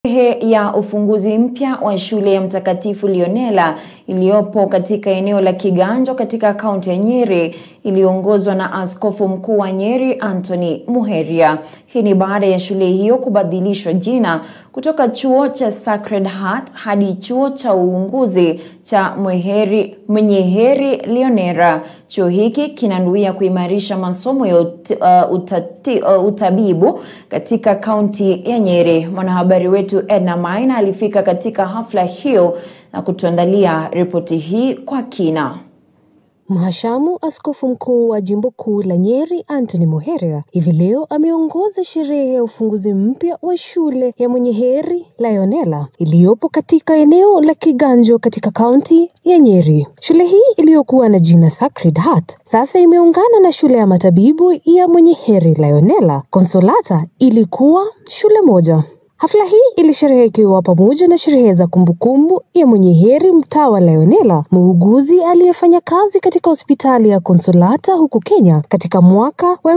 Sherehe ya ufunguzi mpya wa shule ya Mtakatifu Leonela iliyopo katika eneo la Kiganjo katika kaunti ya Nyeri iliyoongozwa na Askofu Mkuu wa Nyeri Anthony Muheria. Hii ni baada ya shule hiyo kubadilishwa jina kutoka chuo cha Sacred Heart hadi chuo cha uunguzi cha Mweheri, Mwenyeheri Leonera. Chuo hiki kinanuia kuimarisha masomo ya ut, uh, utati, uh, utabibu katika kaunti ya Nyeri. Mwanahabari wetu Edna Maina alifika katika hafla hiyo na kutuandalia ripoti hii kwa kina. Mhashamu Askofu Mkuu wa Jimbo Kuu la Nyeri Anthony Muheria hivi leo ameongoza sherehe ya ufunguzi mpya wa shule ya Mwenyeheri Leonela iliyopo katika eneo la Kiganjo katika kaunti ya Nyeri. Shule hii iliyokuwa na jina Sacred Heart sasa imeungana na shule ya matabibu ya Mwenyeheri Leonela Consolata ilikuwa shule moja. Hafla hii ilisherehekewa pamoja na sherehe za kumbukumbu ya Mwenyeheri Mtawa Leonela, muuguzi aliyefanya kazi katika hospitali ya Konsolata huku Kenya katika mwaka wa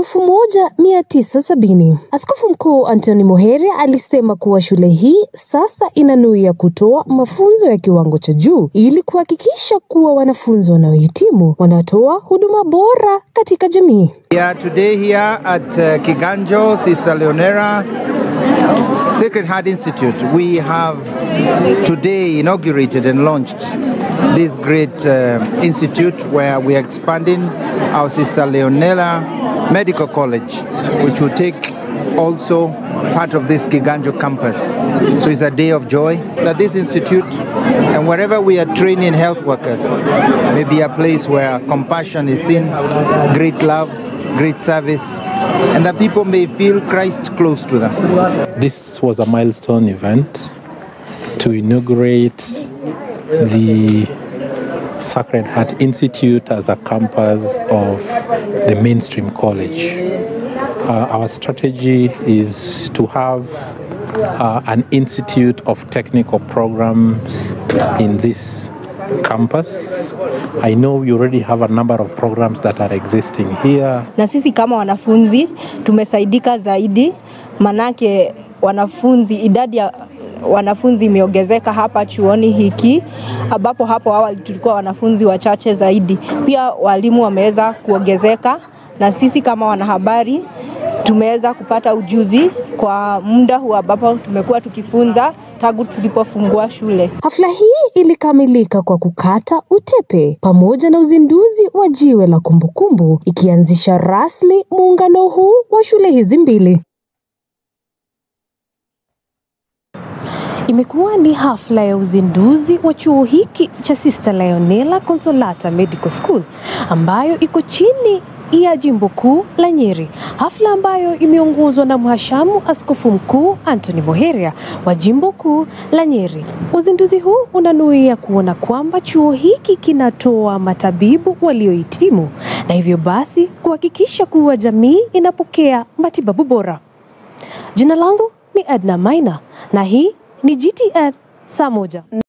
1970. Askofu Mkuu Anthony Muheria alisema kuwa shule hii sasa inanuia kutoa mafunzo ya kiwango cha juu ili kuhakikisha kuwa wanafunzi wanaohitimu wanatoa huduma bora katika jamii. We are today here at uh, Kiganjo, Sister Leonera Sacred Heart Institute. We have today inaugurated and launched this great uh, institute where we are expanding our Sister Leonela Medical College, which will take also part of this Giganjo campus. So it's a day of joy that this institute and wherever we are training health workers may be a place where compassion is seen, great love, great service, and that people may feel Christ close to them. This was a milestone event to inaugurate the Sacred Heart Institute as a campus of the mainstream college. Uh, our strategy is to have uh, an institute of technical programs in this campus. I know we already have a number of programs that are existing here. Na sisi kama wanafunzi tumesaidika zaidi, manake wanafunzi, idadi ya wanafunzi imeongezeka hapa chuoni hiki, ambapo hapo awali tulikuwa wanafunzi wachache zaidi. Pia walimu wameweza kuongezeka, na sisi kama wanahabari tumeweza kupata ujuzi kwa muda huu ambapo tumekuwa tukifunza tangu tulipofungua shule. Hafla hii ilikamilika kwa kukata utepe pamoja na uzinduzi wa jiwe la kumbukumbu ikianzisha rasmi muungano huu wa shule hizi mbili. Imekuwa ni hafla ya uzinduzi wa chuo hiki cha Sister Leonela Consolata Medical School ambayo iko chini ya jimbo kuu la Nyeri, hafla ambayo imeongozwa na mhashamu askofu mkuu Anthony Muheria wa jimbo kuu la Nyeri. Uzinduzi huu unanuia kuona kwamba chuo hiki kinatoa matabibu waliohitimu na hivyo basi kuhakikisha kuwa jamii inapokea matibabu bora. Jina langu ni Edna Maina na hii ni GTN saa moja.